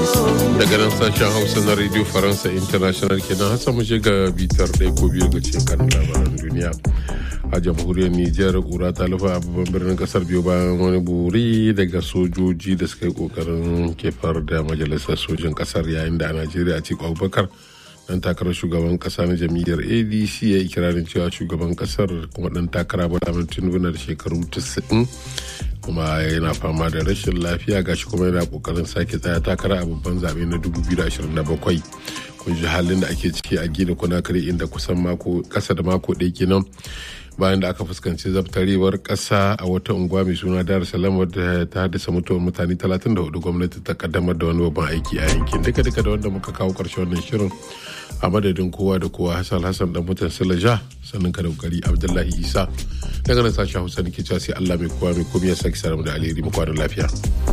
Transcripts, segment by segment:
daga nan sashen hausa na radio faransa international kenan hassan mu ga bitar ɗaya ko biyu ga cikin labaran duniya a jamhuriyar nijar kura ta lufa a babban birnin kasar biyu bayan wani buri daga sojoji da suka yi kokarin kefar da majalisar sojin kasar yayin da a najeriya a abubakar dan takarar shugaban kasa na jam'iyyar adc ya yi kirarin cewa shugaban kasar kuma dan takara bola tinubu na da shekaru 90 kuma yana fama da rashin lafiya gashi kuma yana kokarin sake tsaya takara a babban zaɓe na 2027 kun ji halin da ake ciki a gina kunakare inda kusan mako kasa da mako ɗaya kenan bayan da aka fuskanci zabtarewar ƙasa a wata unguwa mai suna dar salam wadda ta haddasa mutuwar mutane 34 gwamnati ta kaddamar da wani babban aiki a yankin duka duka da wanda muka kawo ƙarshen wannan shirin a madadin kowa da kowa hassan hassan dan mutan silaja sannan ka da kokari abdullahi isa daga nan sashen hausa nake cewa sai allah mai kowa mai komai ya saki saramu da alheri mu kwanan lafiya.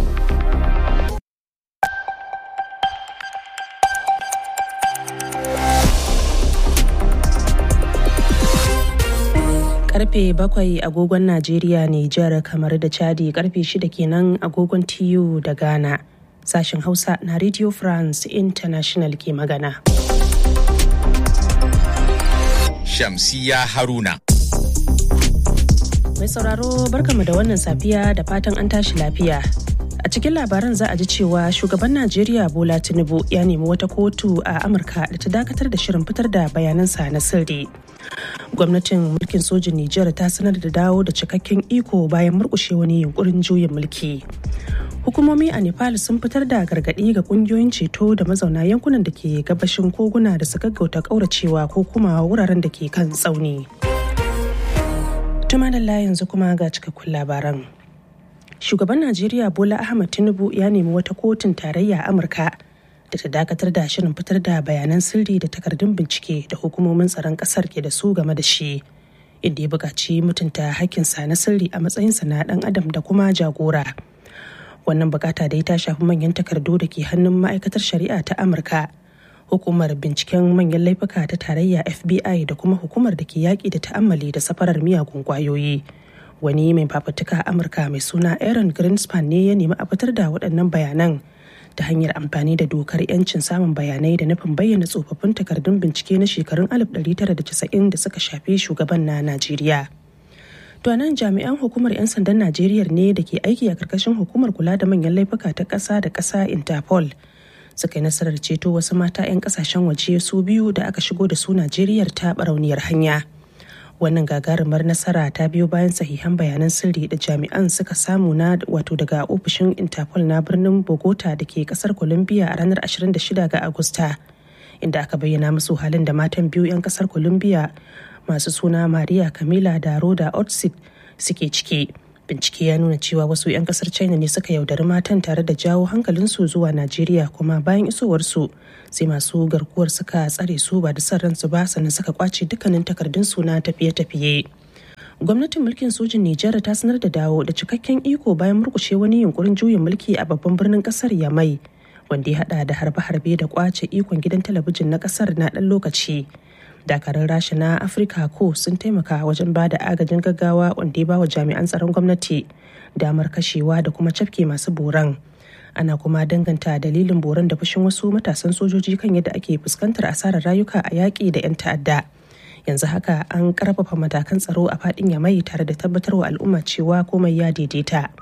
karfe bakwai agogon Najeriya Nijar kamar da Chadi karfe shida kenan agogon TU da Ghana. Sashen Hausa na Radio France International ke magana. Shamsiya Haruna. Mai sauraro barkama da wannan safiya da fatan an tashi lafiya. A cikin labaran za a ji cewa shugaban Najeriya Bola Tinubu ya nemi wata kotu a Amurka da ta dakatar da shirin fitar da bayanansa na sirri. gwamnatin mulkin sojin Nijar ta sanar da dawo da cikakken iko bayan murkushe wani yunkurin juyin mulki. Hukumomi a Nepal sun fitar da gargaɗi ga ƙungiyoyin ceto da mazauna yankunan da ke gabashin koguna da su gaggauta ƙauracewa ko kuma wuraren da ke kan tsauni. Tuma da yanzu kuma ga cikakkun labaran. Shugaban Najeriya Bola Ahmad Tinubu ya nemi wata kotun tarayya a Amurka da ta dakatar da shirin fitar da bayanan sirri da takardun bincike da hukumomin tsaron kasar ke da su game da shi inda ya buƙaci mutunta hakkinsa na sirri a matsayinsa na ɗan adam da kuma jagora wannan bukata dai ta shafi manyan takardu da ke hannun ma'aikatar shari'a ta amurka hukumar binciken manyan laifuka ta tarayya fbi da kuma hukumar da ke yaƙi da ta'ammali da safarar miyagun ƙwayoyi wani mai fafutuka amurka mai suna aaron greenspan ne ya nemi a fitar da waɗannan bayanan ta hanyar amfani da dokar 'yancin samun bayanai da nufin bayyana tsofaffin takardun bincike na shekarun 1990 da suka shafi shugaban na Najeriya. To nan jami'an hukumar 'yan sandan Najeriya ne da ke aiki a karkashin hukumar kula da manyan laifuka ta ƙasa da ƙasa Interpol suka yi nasarar ceto wasu mata 'yan ƙasashen waje su biyu da aka shigo da su Najeriya ta barauniyar hanya. wannan gagarumar nasara ta biyo bayan sahihan bayanan sirri da jami'an suka samu na wato daga ofishin interpol na birnin bogota da ke kasar colombia a ranar 26 ga agusta inda aka bayyana musu halin da matan biyu 'yan kasar colombia masu suna maria camila da roda otsit suke ciki bincike ya nuna cewa wasu 'yan kasar china ne suka yaudari matan tare da jawo hankalinsu zuwa najeriya kuma bayan isowarsu sai masu garkuwar suka tsare su ba da son ransu ba sannan suka kwace dukkanin takardun su na tafiye-tafiye gwamnatin mulkin sojin nijar ta sanar da dawo da cikakken iko bayan murkushe wani yunkurin juyin mulki a babban birnin kasar yamai wanda ya hada da harbe-harbe da kwace ikon gidan talabijin na kasar na dan lokaci dakarun rasha na afirka ko sun taimaka wajen ba da agajin gaggawa wanda ya ba wa jami'an tsaron gwamnati damar kashewa da kuma cafke masu boran ana kuma danganta dalilin boran da fushin wasu matasan sojoji kan yadda ake fuskantar asarar rayuka a yaƙi da 'yan ta'adda yanzu haka an karfafa matakan tsaro a faɗin yamai tare da tabbatar wa al'umma cewa komai ya daidaita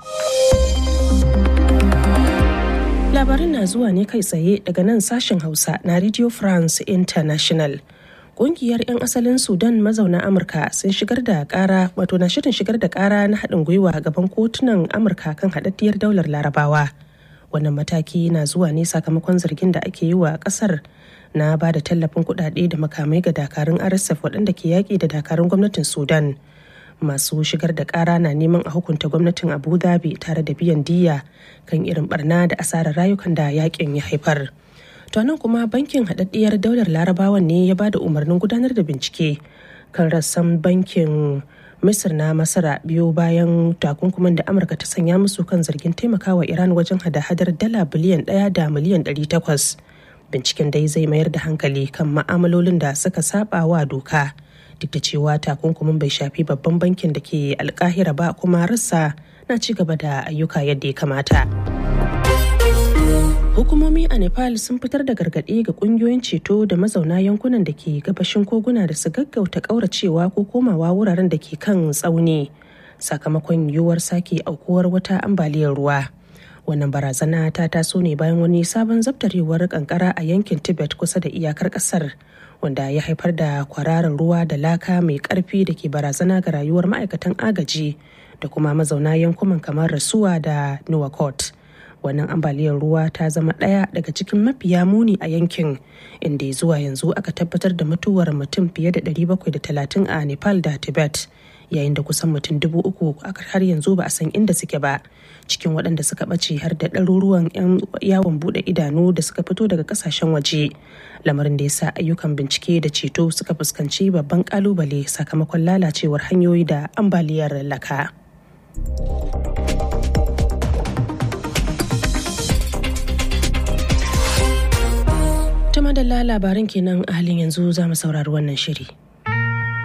labarin na zuwa ne kai tsaye daga nan sashen hausa na radio france international kungiyar 'yan asalin sudan mazauna amurka sun shigar da kara wato na shirin shigar da kara na haɗin gwiwa gaban kotunan amurka kan haɗaɗɗiyar daular larabawa wannan mataki na zuwa ne sakamakon zargin da ake yi wa ƙasar na ba da tallafin kuɗaɗe da makamai ga dakarun rsf waɗanda ke yaƙi da dakarun gwamnatin sudan masu shigar da ƙara na neman a hukunta gwamnatin abu dhabi tare da biyan diya kan irin barna da asarar rayukan da yaƙin ya haifar to nan kuma bankin haɗaɗɗiyar daular larabawan ne ya ba da umarnin gudanar da bincike kan rassan bankin misir na masara biyo bayan takunkuman da amurka ta sanya musu kan zargin taimakawa iran wajen hada-hadar dala biliyan ɗaya da miliyan ɗari takwas binciken dai zai mayar da hankali kan ma'amalolin da suka saba wa doka duk da cewa takunkumin bai shafi babban bankin da ke alkahira ba kuma rassa na ci gaba da ayyuka yadda ya kamata. hukumomi a nepal sun fitar da gargaɗi ga ƙungiyoyin ceto da mazauna yankunan da ke gabashin koguna da su gaggauta ƙauracewa ko komawa wuraren da ke kan tsauni sakamakon yiwuwar sake aukuwar wata ambaliyar ruwa wannan barazana ta taso ne bayan wani sabon zabtarewar kankara a yankin tibet kusa da iyakar kasar wanda ya haifar da kwararar ruwa da laka mai karfi da ke barazana ga rayuwar ma'aikatan agaji da kuma mazauna yankunan kamar rasuwa da nuwakot wannan ambaliyar ruwa ta zama ɗaya daga cikin mafiya muni a yankin inda zuwa yanzu aka tabbatar da mutuwar mutum fiye da 730 a nepal da tibet yayin da kusan mutum dubu uku har yanzu ba a san inda suke ba cikin waɗanda suka ɓace har da ɗaruruwan 'yan yawon buɗe idanu da suka fito daga ƙasashen waje lamarin da ya sa ayyukan bincike da ceto suka fuskanci babban ƙalubale sakamakon lalacewar hanyoyi da ambaliyar laka. ta madalla labaran kenan a halin yanzu za mu saurari wannan shiri.